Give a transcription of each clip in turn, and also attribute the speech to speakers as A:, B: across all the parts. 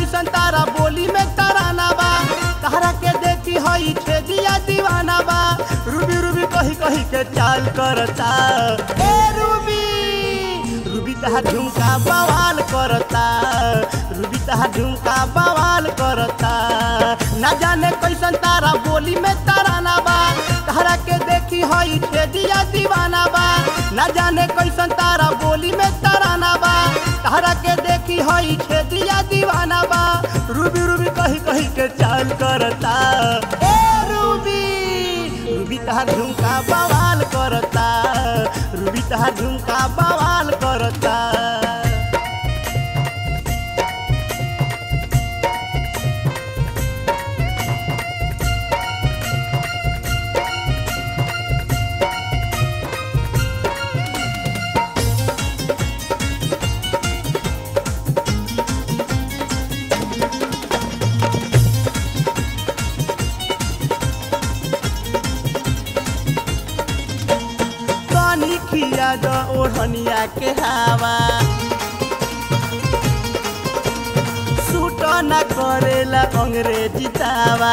A: कैसन तारा बोली में तराना बा तहरा के देखी हई छेदिया दीवाना बा रूबी रूबी कही कही के चाल करता ए रूबी रूबी तहा झुमका बवाल करता रूबी तहा झुमका बवाल करता ना जाने कैसन तारा बोली में तराना बा तहरा के देखी हई छेदिया दीवाना बा ना जाने कैसन तारा बोली में तराना बा तहरा के देखी हई छेदिया दीवाना बा रूबी रूबी कही कही के चाल करता ए रूबी रूबी तहा झुमका बवाल करता रूबी तहा झुमका बवाल करता तनी खिया द ओढ़निया के हवा सूट न करेला अंग्रेजी दावा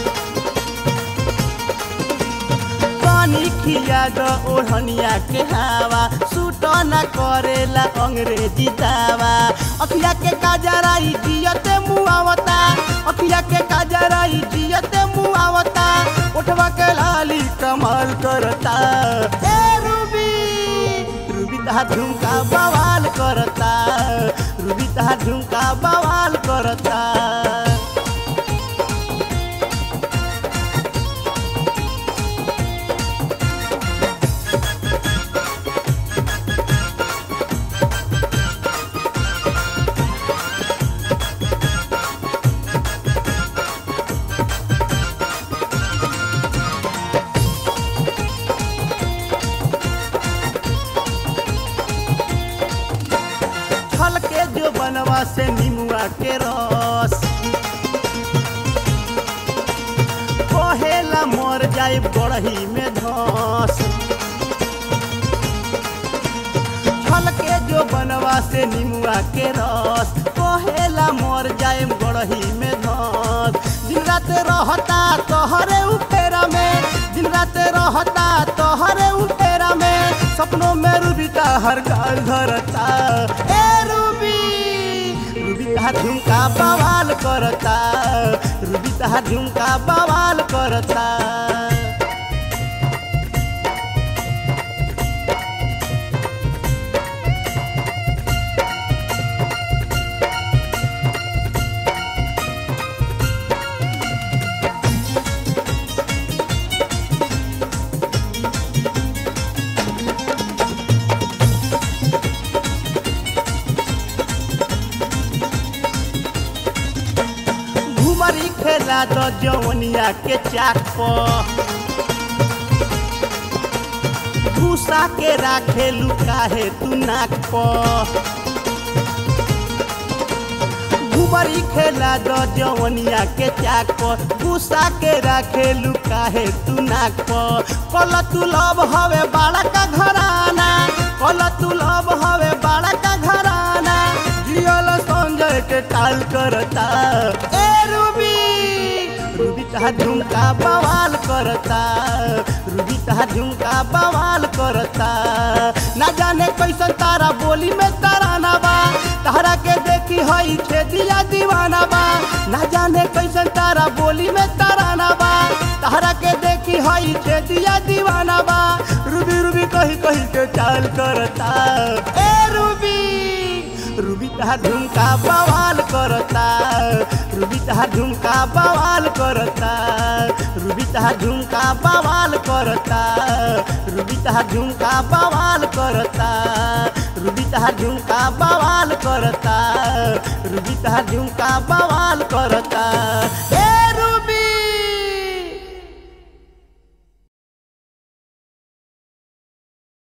A: तनी खिया द ओढ़निया के हवा सूट न करेला अंग्रेजी दावा अखिया के काजराई जियते मुआवता अखिया के काजराई जियते मुआवता उठवा के लाली कमाल करता ए रूबी रूबी तहा झुमका बवाल करता रूबी तहा झुमका बवाल करता छल के जो बनवा से निमुआ के रस कहेला मर जाए बड़ही में धस छल के जो बनवा से निमुआ के रस कहेला मर जाए बड़ही में धस दिन रात रहता तोहरे उपेरा में दिन रात रहता तोहरे उपेरा में सपनों में रूबी का हर गाल धरता ए रूबी रूबी का झुमका बवाल करता रूबी का झुमका बवाल करता घुमरी खेला दो जवनिया के चाक पर भूसा के राखे लुकाहे तू नाक पर घुमरी खेला दो जवनिया के चाक पर भूसा के राखे लुकाहे तू नाक पर कल तू लब हवे बाड़ा का घराना कल तू लब हवे बाड़ा का घराना जियल संजय के टाल करता ए रूबी रूबी तहा झुमका बवाल करता रूबी तहा झुमका बवाल करता ना जाने कैसन तारा बोली में तराना बा तारा के देखी हई छेदिया दीवाना बा ना जाने कैसन तारा बोली में तराना बा तारा के देखी हई छेदिया दीवाना बा रूबी रूबी कही कही के चाल करता ए रूबी रूबी तहा झुमका बवाल करता रूबी तहा झुमका बवाल करता रूबी तहा झुमका बवाल करता रूबी तहा झुमका बवाल करता रूबी तहा झुमका बवाल करता रूबी तहा झुमका बवाल करता